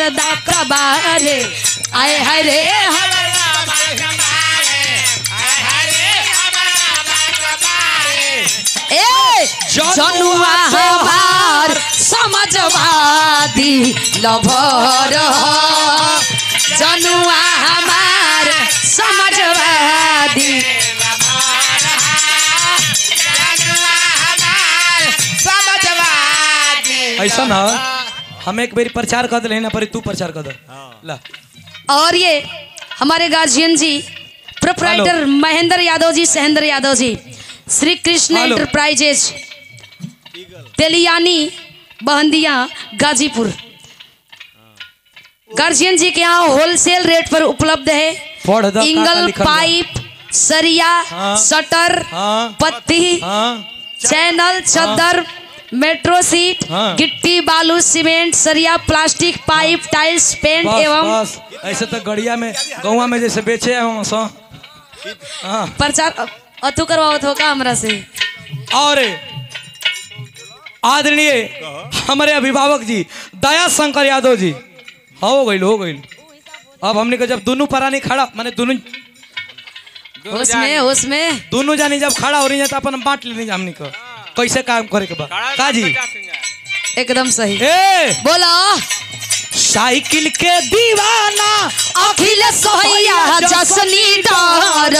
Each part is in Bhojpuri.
मरदा कबारे आए हाय रे ए जनुआ हमार समझवादी लभर ह। जनुआ हमार समझवादी ऐसा ना हम एक बार प्रचार कर दिले ना पर तू प्रचार कर दे ला और ये हमारे गार्जियन जी प्रोपराइटर महेंद्र यादव जी Sahendra Yadav ji Shri Krishna hello. Enterprises Teliyani Bahandiya Ghazipur guardian ji के यहाँ होलसेल रेट पर उपलब्ध है पढ़ द, का का इंगल लिखल बा? पाइप सरिया हाँ। शटर हाँ। पत्ती हाँ चैनल चद्दर मेट्रो सीट हाँ। गिट्टी बालू सीमेंट सरिया प्लास्टिक पाइप टाइल्स पेंट बस एवं बस ऐसे तो गड़िया में गौवा में जैसे बेचे हैं वहाँ सो हाँ प्रचार अथु करवाओ का हमरा से और आदरणीय हमारे अभिभावक जी दया शंकर यादव जी हाँ हो गई हो गई अब हमने का जब दोनों परानी खड़ा माने दोनों होश में होश में दोनों जानी जब खड़ा हो रही है तो अपन बांट लेनी हमने का कैसे काम करे के बा का जी एकदम सही ए बोला साइकिल के दीवाना अखिल सोहैया जसनी डर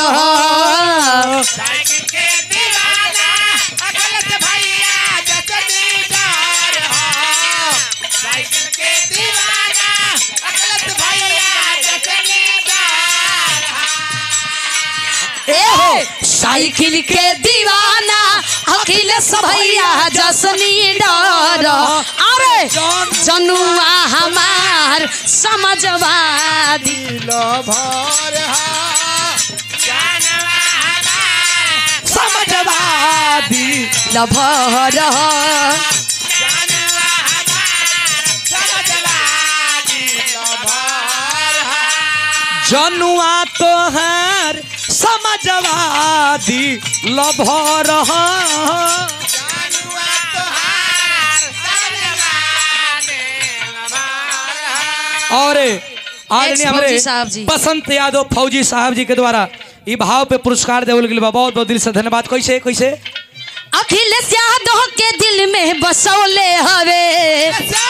ए साइकिल के दीवाना अखिल भैया जसनी डर अरे जनुआ हमार समझवादी समझवादी लभर जनुआ तोहर समझवादी लभर और आदरणीय हमारे फौजी साहब जी। बसंत यादव फौजी साहब जी के द्वारा ई भाव पे पुरस्कार देवल गेल बा बहुत बहुत दिल से धन्यवाद कैसे कैसे अखिलेश यादव के दिल में बसौले हवे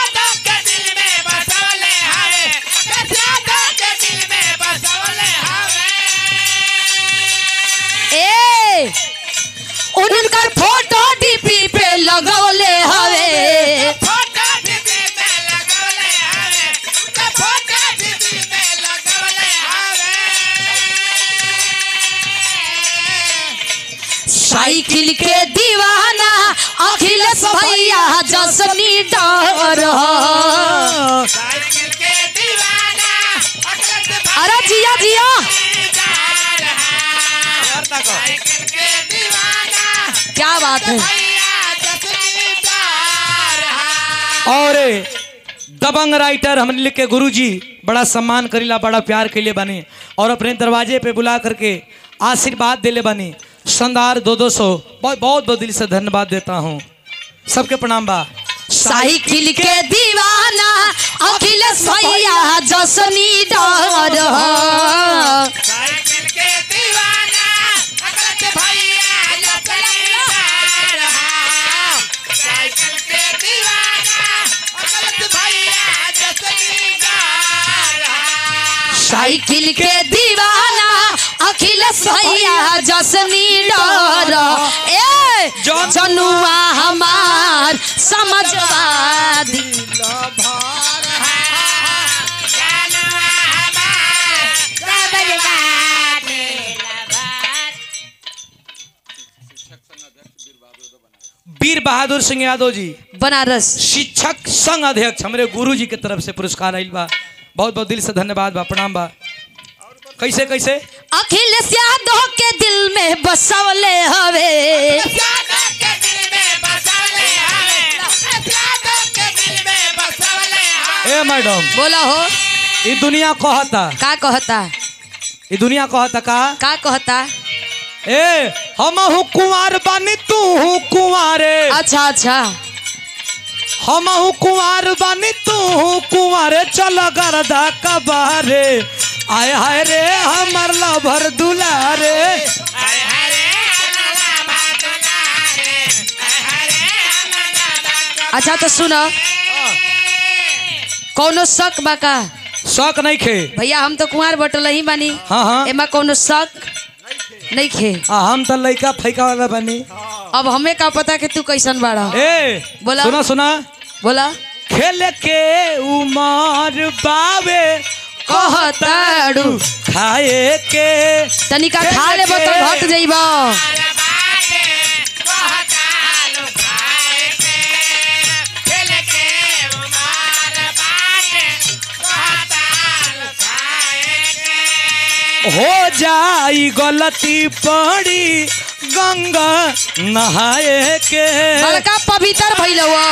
ए उनकर फोटो डीपी पे लगौले हवे साइकिल के दीवाना अखिलेश भैया जसनी डर अरे जिया जिया क्या बात है और दबंग राइटर हमने लिख के गुरु जी बड़ा सम्मान करीला बड़ा प्यार के लिए बने और अपने दरवाजे पे बुला करके आशीर्वाद दिले बने शानदार दो दो सौ बहुत बहुत बहुत दिल से धन्यवाद देता हूँ सबके प्रणाम बा साइकिल के दीवाना अखिलेश भैया जसनी डर साइकिल के दीवाना अखिलेश भैया जसनी डर ए जन- जनुआ हमार समझवादी वीर बहादुर सिंह यादव जी बनारस शिक्षक संघ अध्यक्ष हमारे गुरु जी के तरफ से पुरस्कार आयल बा बहुत बहुत दिल से धन्यवाद बा प्रणाम बा कैसे कैसे अखिलेश यादव के दिल में बसवले हवे ए मैडम बोला हो ये दुनिया कहता का कहता ये दुनिया कहता का का कहता ए हम हूँ कुंवार बानी तू हूँ कुंवारे अच्छा अच्छा हम कुंवार बानी तू कुंवारे चल गरदा कबारे आय हाय रे हमर लभर दुलारे अच्छा तो सुनो कौनो शक बा का शौक नहीं खे भैया हम तो कुंवार बटल ही बानी हाँ हाँ एमा कौनो शक नहीं खे आ, हम तो लइका फैका वाला बनी अब हमें का पता कि तू कैसन बाड़ा ए बोला। सुना सुना बोला खेल के उमर बावे कहताड़ू खाए के तनिका खा ले तो घट जइबा हो जाई गलती पड़ी गंगा नहाए के बड़का पवित्र भइल हुआ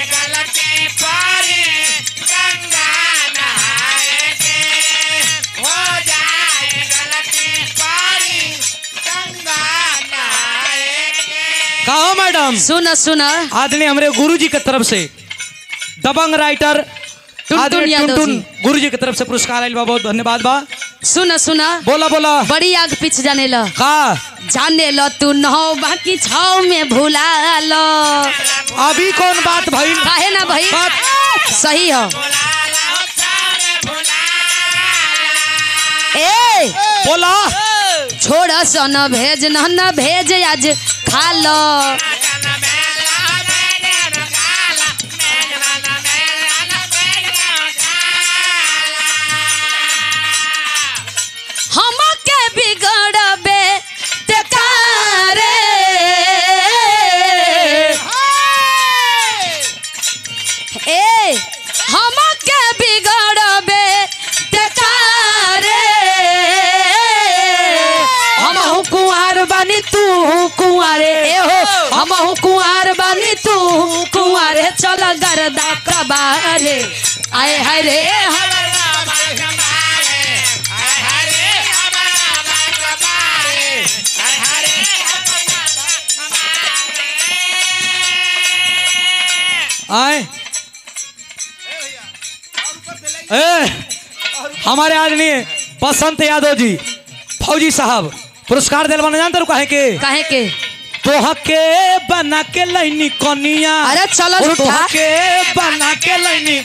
कहो मैडम सुन सुन आदरणीय हमारे गुरुजी के तरफ से दबंग राइटर टुनटुन आदरणीय यादव टुनटुन जी। गुरुजी की तरफ से पुरस्कार आयल बा बहुत धन्यवाद बा सुन सुन बोला बोला बड़ी आग पीछ जाने ल का जाने ल तू नौ बाकी छाव में भुला लो अभी कौन बात भइल काहे ना भाई बात सही हो ए बोला छोड़ स न भेज न न भेज आज खा लो हमके बिगड़बे ते कारे ए हमके बिगड़बे ते कारे हम कुंवार बानी तू कुंवारे ए हो हम कुंवार बानी तू कुंवारे चल गरदा कबारे आए हाय रे आए ए हमारे आदरणीय बसंत यादव जी फौजी साहब पुरस्कार दिल बना जानते काहे के काहे के तोह के बना के लैनी कनिया अरे चलो और झूठा। तोह के बना के लैनी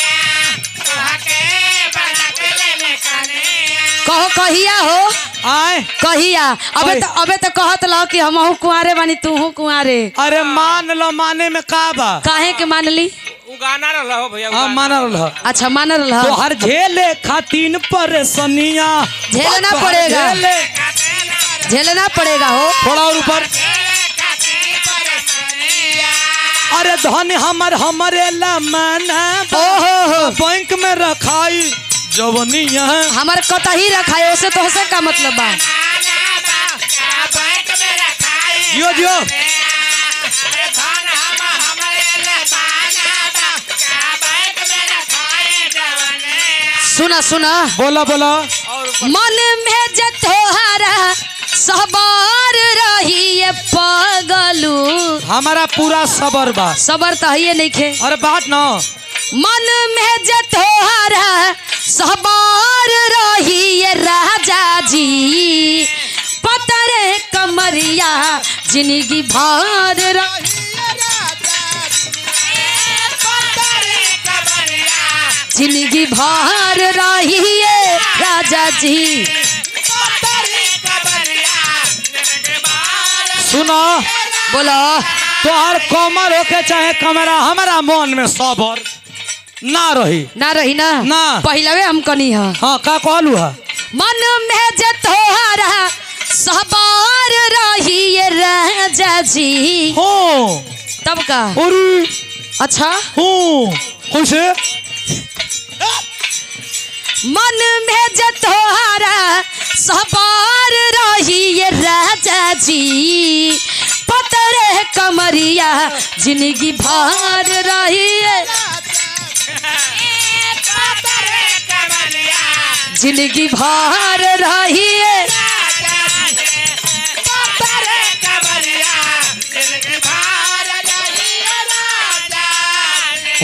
कहो कहिया हो आए कहिया अबे कही। तो अबे तो कहत लो कि हम कुंवारे बानी तू कुंवारे अरे मान लो माने में का बा काहे के मान ली उ गाना रहा हो भैया उ हाँ गाना। माना रहा अच्छा मान रहा तो हर झेले खातिन परेशानिया झेलना बात पड़ेगा। झेले। झेलना पड़ेगा हो थोड़ा और ऊपर अरे धन हमर हमरे ला माना ओहो हो बैंक में रखाई जवनिया हमार कतही रखा है उसे तो से का मतलब बा जियो जियो सुना सुना बोला बोला मन में जे तोहरा सबर रही ये पगलू हमारा पूरा सबर बा सबर तो है नहीं खे अरे बात ना मन में जे तोहरा सबर रही ये राजा जी पतरे कमरिया जिंदगी भर रही जिंदगी भर रही ये राजा जी सुनो बोलो तोहर कमर होके चाहे कमरा हमारा मन में सबर ना रही ना रही ना ना। पहलवे हम कनी है हाँ का कहलू है मन में जे तोहरा सबर रही ये राजा जी हो तब का अरे अच्छा हो कैसे मन में जे तोहरा सबर रही ये राजा जी पतरे कमरिया जिंदगी भर रही है जिंदगी भर रही है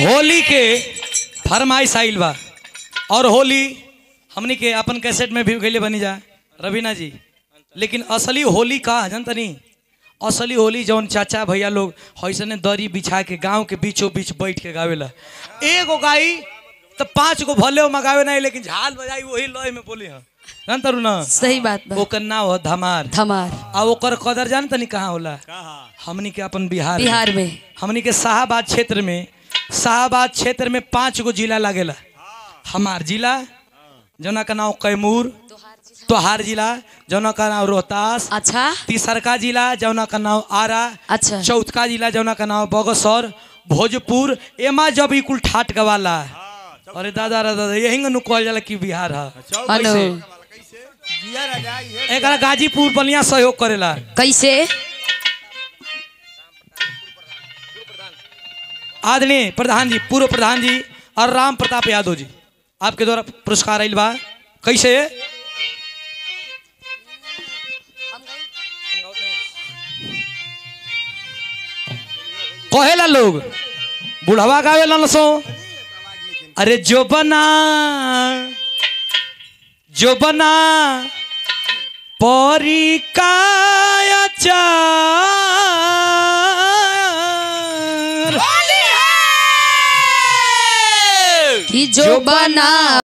होली के फरमाइश आइल बा और होली हमनी के अपन कैसेट में भी गईले बनी जा रवीना जी लेकिन असली होली का जनतनी असली होली जौन चाचा भैया लोग हईसने दरी बिछा के गांव के बीचों बीच बैठ के गावेला एगो गाई तो पांच गो भले हो मगावे नहीं लेकिन झाल बजाई वही लय में बोली हाँ जानतारू ना सही बात बा ओकर नाम हो धमार धमार आ ओकर कदर जान तनी कहाँ होला हमनी के अपन बिहार में। बिहार में हमनी के शाहबाद क्षेत्र में शाहबाद क्षेत्र में पांच गो जिला लागेला हमार जिला जौना का नाम कैमूर तोहार जिला जौना का नाम रोहतास अच्छा तीसरका जिला जौना का नाम आरा अच्छा चौथका जिला जौना का नाम बगसर भोजपुर एमा जब ई कुल ठाट गवाला अरे दादा रे दादा यही नु कहल जाला कि बिहार है हेलो एकरा गाजीपुर बलिया सहयोग करेला कैसे आदरणीय प्रधान जी पूर्व प्रधान जी और राम प्रताप यादव जी आपके द्वारा पुरस्कार आइल बा कैसे कहेला लोग बुढ़वा गावे सो अरे जो बना जो बना परी का चार कि जो बना